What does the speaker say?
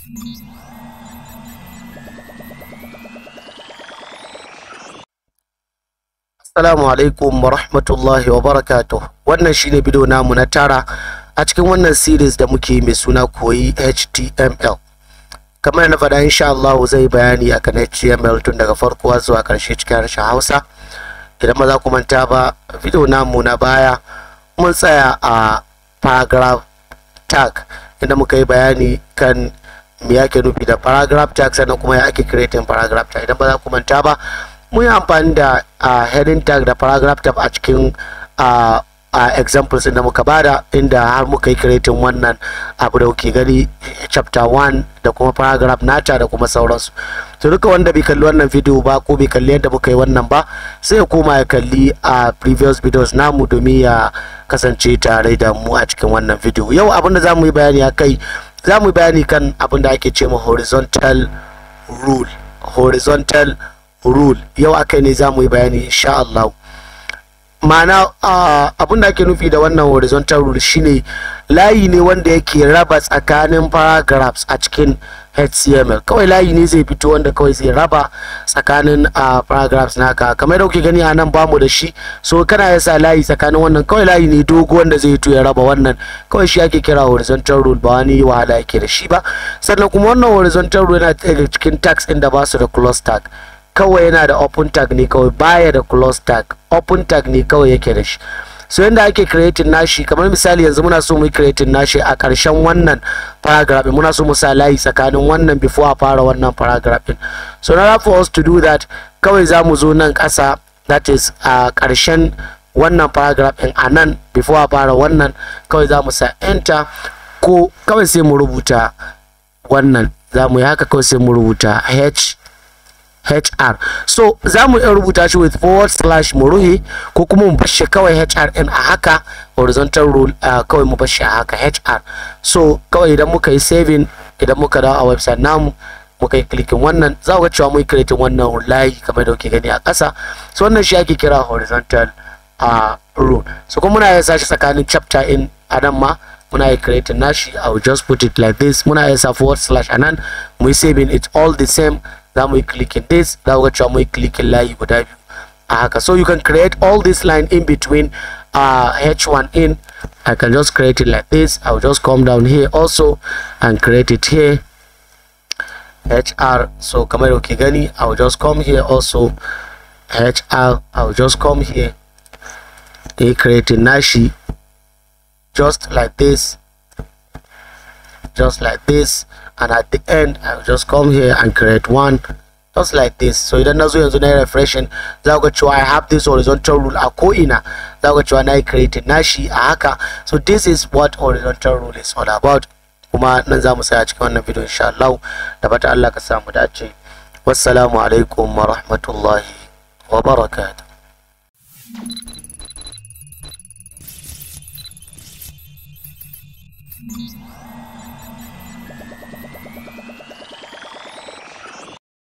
Assalamu alaikum wa rahmatullahi wa barakatuh. Wannan shine bidiyo namu na tara a cikin wannan series da muke mai suna koyi HTML. Kamar na faɗa insha Allah zai bayani akan HTML tun daga farko zuwa ƙarshe cikin harshen Hausa. Idan ba za ku manta ba, bidiyo namu na baya mun tsaya a paragraph tag inda muka yi bayani kan me yake nufi da paragraph tag sannan kuma ya ake creating paragraph tag. Idan ba za ku manta ba, mun yi amfani da uh, heading tag da paragraph tag a cikin uh, uh, examples da muka bada inda har muka yi creating wannan abu da kuke gani chapter 1 da kuma paragraph nata da kuma sauransu to duka wanda bai kalli wannan video ba ko bai kalli yadda muka yi wannan ba sai ya koma ya kalli a previous videos namu domin ya kasance tare da mu a cikin wannan video yau abin da za mu yi bayani a kai za mu yi bayani kan abin da ake ce ma horizontal rule horizontal rule yau akai ne za mu yi bayani insha Allah ma'ana abin da ake nufi da wannan horizontal rule shine layi ne wanda yake raba tsakanin paragraphs a cikin HTML kawai layi ne zai fito wanda kawai zai raba tsakanin uh, paragraphs naka kamar da kuke gani a nan bamu da shi so kana ya sa layi tsakanin wannan kawai layi ne dogo wanda zai fito ya raba wannan kawai shi ake kira horizontal rule ba wani wahala yake da shi ba sannan kuma wannan horizontal rule yana daga cikin tags inda ba su da close tag kawai yana da open tag ne kawai baya da close tag open tag ne kawai yake da shi so yanda ake creating nashi kamar misali yanzu muna so mu yi creating nashi a ƙarshen wannan paragraph muna so mu sa layi tsakanin wannan before a fara wannan paragraph din so na for us to do that kawai za mu zo nan ƙasa that is a ƙarshen wannan paragraph din a nan before a fara wannan kawai za mu sa enter ko kawai sai mu rubuta wannan za mu yi haka kawai sai mu rubuta h HR so za mu iya rubuta shi with forward slash mu ruhe ko kuma mu bashi kawai HR din a haka horizontal rule uh, kawai mu bashi a haka HR so kawai idan muka yi saving idan muka dawo a website namu muka yi clicking wannan za ku ga cewa mun creating wannan layi kamar da kuke gani a ƙasa so wannan shi ake kira horizontal uh, rule so kuma muna iya sashi tsakanin chapter in adam ma muna yi creating nashi I will just put it like this muna iya sa forward slash anan mu yi saving it's all the same za mu yi clicking this za ku ga cewa mu yi clicking layi guda biyu a haka so you can create all this line in between uh, h1 in I can just create it like this I will just come down here also and create it here hr so kamar da gani I will just come here also hr I will just come here a creating nashi just like this just like this and at the end I'll just come here and create one just like this so idan na zo yanzu na yi refreshing za ku ga cewa I have this horizontal rule a ko'ina za ku ga cewa na yi creating nashi a haka so this is what horizontal rule is all about kuma nan za mu tsaya cikin wannan video insha Allah da fata Allah ka samu dace wassalamu alaikum wa rahmatullahi wa barakatuh